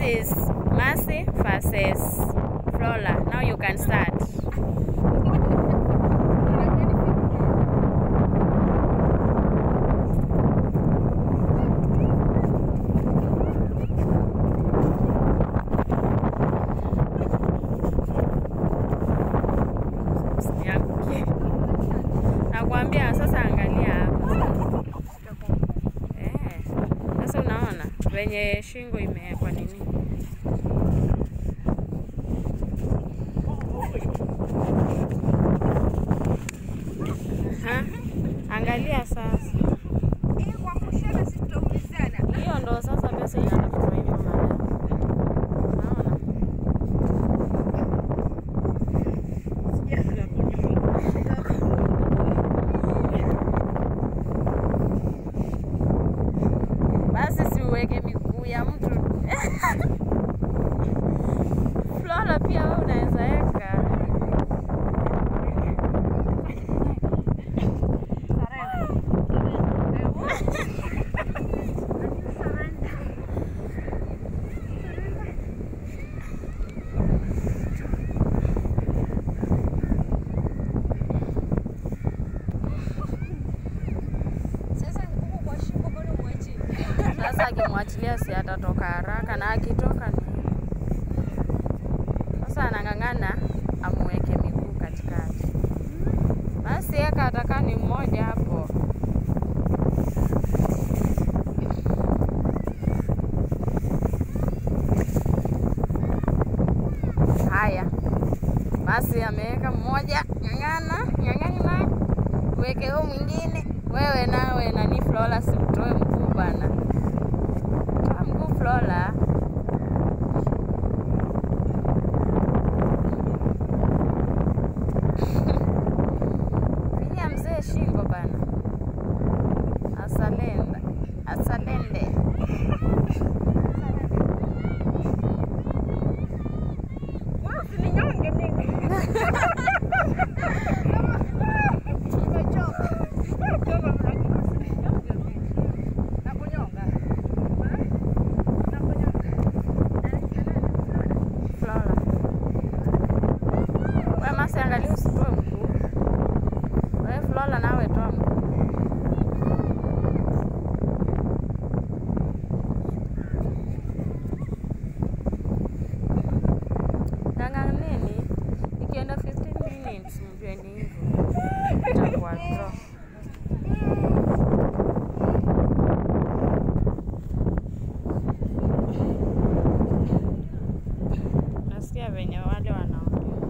is Mercy versus Flora. Now you can start. Usianguke. Nakwambia sasa, angalia hapa. Eh, sasa unaona venye shingo imewekwa nini? Aha. Angalia sasa, hiyo ndo sasa pesa inatafutwa hivyo madam. Unaona? Basi siuweke miguu ya mtu. Flora pia wewe unaweza weka. Sasa akimwachilia si atatoka haraka, na akitoka ni sasa anang'ang'ana amuweke miguu katikati. Basi eka atakaa ni mmoja hapo. Haya, basi ameweka mmoja, ng'ang'ana ng'ang'ana, uweke huo mwingine. Wewe nawe nani, Flora, simtoe mguu bana, toa mguu Flora. Finya mzee shingo bana, asalenda asalende. Flora, we Masi, angalia usitoe mguu. We Flora, nawe toa mguu. Ng'ang'aneni, ikienda 15 minutes mjue ni hivyo, itakuwa draw. Nasikia venye wale wanaongea.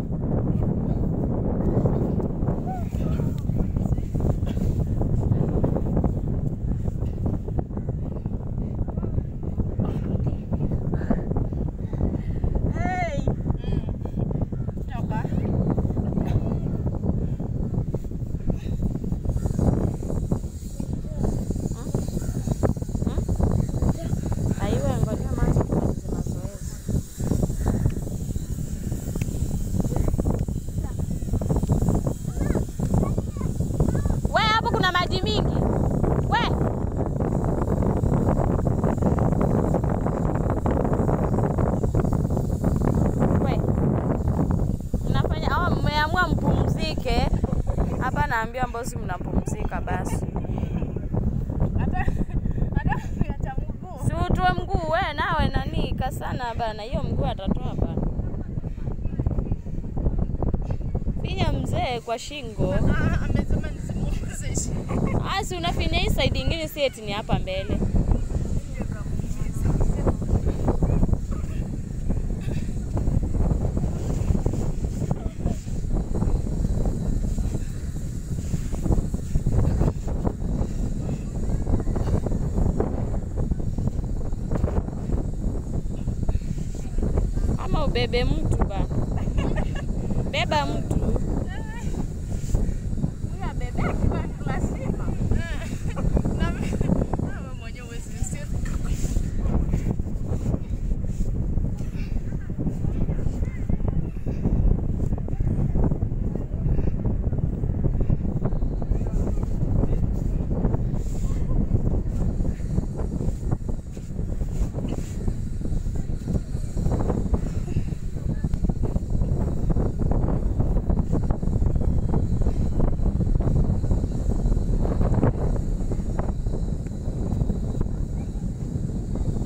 Aiwe, ngoja Masi tumalize mazoezi. We, hapo kuna maji mingi. We. We. Mnafanya au mmeamua mpumzike? Hapa naambia mbosi mnapumzika basi. Si utoe mguu we nawe nani kasana bana, hiyo mguu atatoa bana. Finya mzee kwa shingo. Ah, si unafinya hii side ingine, si eti ni hapa mbele. Ama ubebe mtu bana, beba mtu.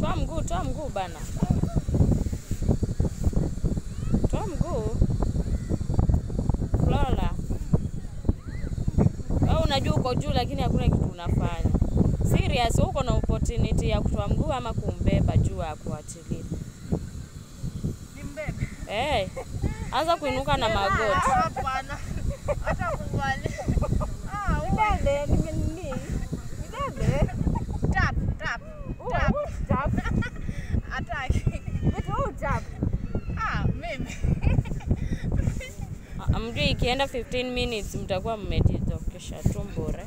Toa mguu, toa mguu bana. Toa mguu. Flora. Wewe unajua uko juu lakini hakuna kitu unafanya. Serious, uko na opportunity ya kutoa mguu ama kumbeba juu ya kuachilia. Nimbebe. Eh. Anza kuinuka na magoti. Hapana. Hata kubali. Ah, Nibebe, nime nini? Nibebe. tap tap tap. Tap. Ataki. Vitu huu tap. Ah, mimi. Ah, Mjui ikienda 15 minutes mtakuwa mmejitokesha tu bure.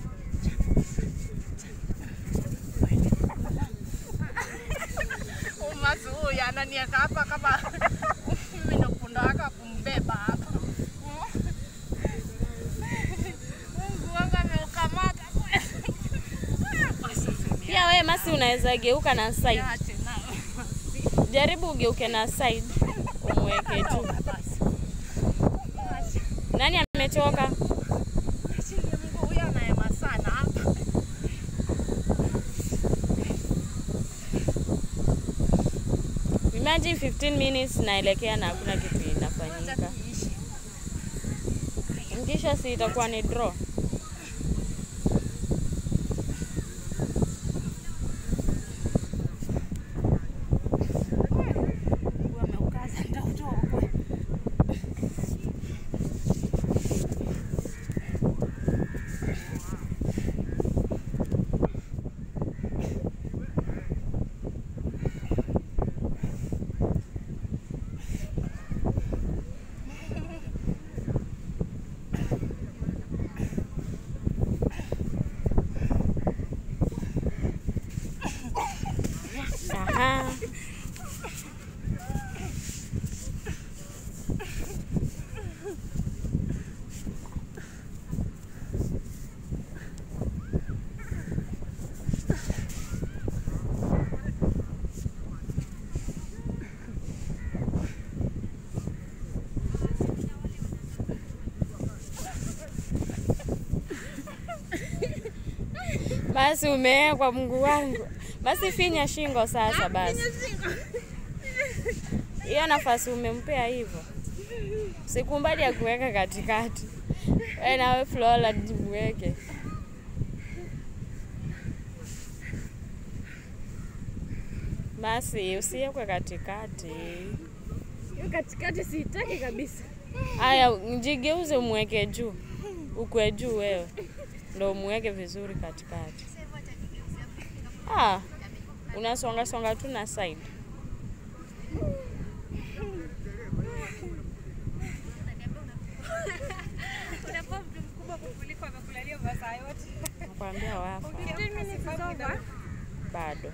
Umasi huyu ananiweka hapa kama mimi ndo punda wake wa kumbeba hapa. Mungu wangu ameukamata. Pia wewe Masi unaweza geuka na side. Ache nao. Jaribu ugeuke na side umweke juu. Nani amechoka? Achilie Mungu huyu anaema sana hapa. Imagine 15 minutes naelekea na hakuna kitu Acha inafanyika. tuishi. Kisha si itakuwa ni draw. Mungu ameukaza nitautoa kweli. Aha. Basi umewekwa Mungu wangu. Basi finya shingo sasa basi. Hiyo nafasi umempea hivyo. Sikumbali ya kuweka katikati. Wewe nawe Flora jiweke. Basi usiwekwe katikati. Hiyo katikati siitaki kabisa. Aya, jigeuze umweke juu. Ukwe juu wewe. Ndio umweke vizuri katikati. Ah, unasonga songa tu na side. Unakuwa mtu mkubwa kukuliko amekulalia masaa yote. Nakwambia wafa. 15 minutes is over. Bado.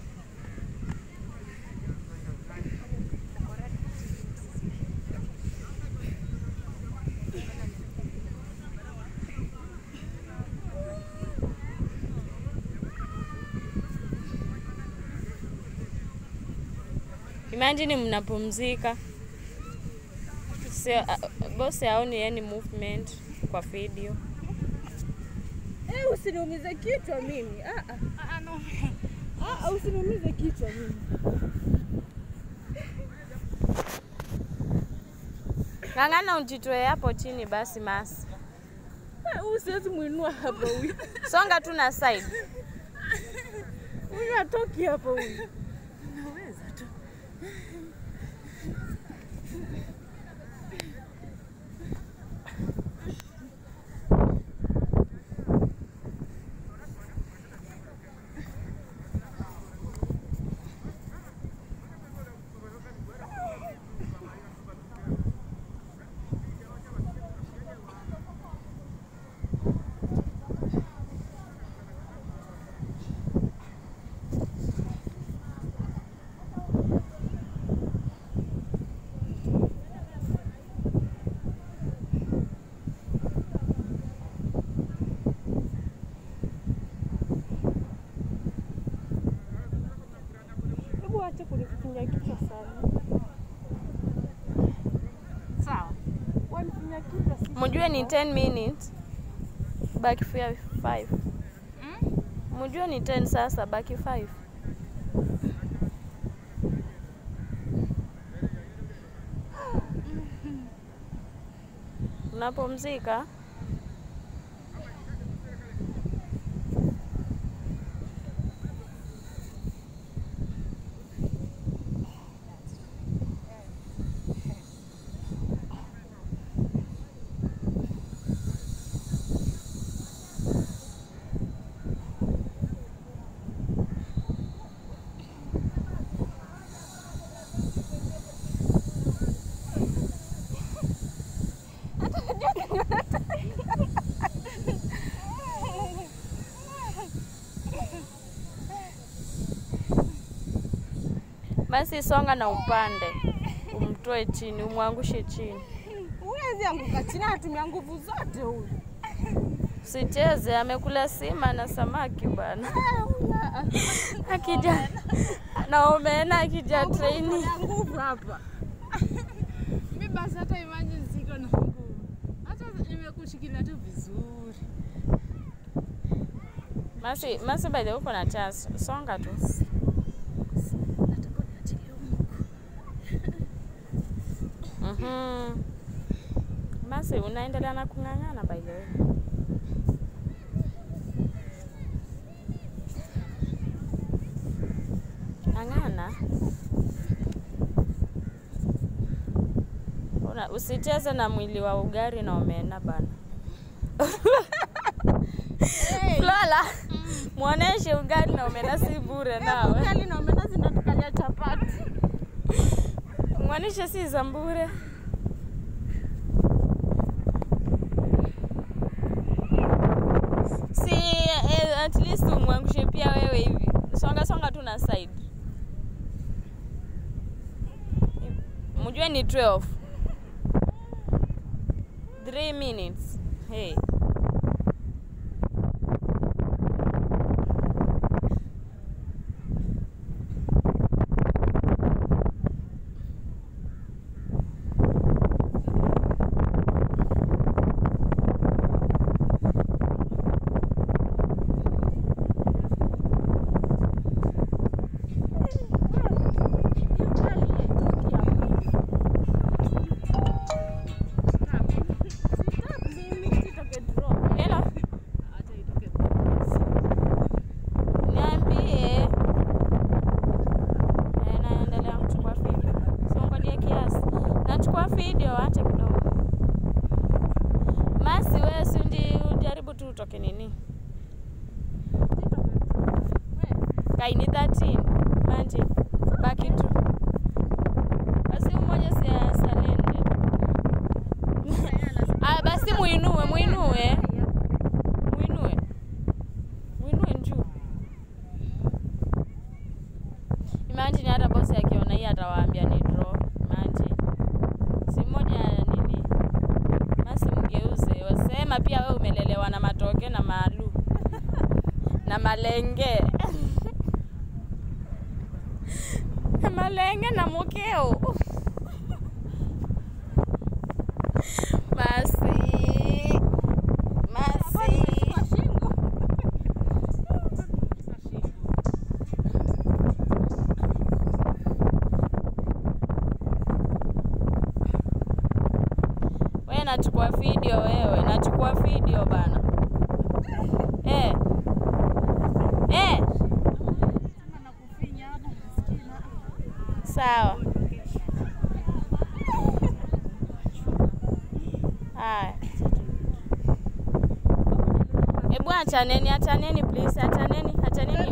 Imagine mnapumzika, sio bosi haoni yani movement kwa video. Eh, usiniumize kichwa mimi. Ah ah. Ah, no. Ah, ah, usiniumize kichwa mimi. Ng'ang'ana ujitoe hapo chini basi Masi. Ah, Huyu siwezi muinua hapa huyu. Songa tu na side. Huyu atoki hapa huyu. Naweza tu. Hebu acha kunifinya kichwa sana. Sawa. Wanifinya kichwa si. Mjue ni 10 minutes. Baki 5. Mm? Mjue ni 10 sasa baki 5. Unapumzika? Basi songa na upande, umtoe chini, umwangushe chini. Huwezi anguka chini, anatumia nguvu zote huyu. Usicheze, amekula sima na samaki bwana. Akija na omena, akija treni. Ana nguvu hapa. Mi basi hata imagine siko na nguvu. Hata nimekushikilia tu vizuri. Masi, masi by the way uko na chance. Songa tu. Nataka niachilie Mungu. Mhm. Masi unaendelea na kung'ang'ana by the way. Ng'ang'ana. Una, usicheze na mwili wa ugari na omena bana. Lola, muoneshe ugali na omena si bure nawe. Ugali na omena zinatukalia chapati. Mwanishe si za bure. Si eh, at least umwangushe pia wewe hivi. Songa songa tu na side. Mjue ni 12. 3 minutes. Hey. Hello. Acha itoke. Niambie. Eh, naendelea kuchukua video. Siongolie kiasi. Nachukua video acha kidogo. Masi wewe si ndi ujaribu tu utoke nini? Kaini 13. Manji. Baki tu. Basi mmoja si asalende. Ah, basi muinue, muinue. Muinue. Muinue njuu. Imagine hata bosi akiona hii atawaambia ni draw. Imagine. Si moja nini? Basi mgeuze. Wasema pia wewe umelelewa na matoke na maalu. na malenge. malenge na mukeo. Masi. Masi. Wewe nachukua video wewe, nachukua video bana. Eh. Eh, Kama nakufinya hapo maskini. sawa. Haya. Hebu achaneni, achaneni please, achaneni, achaneni.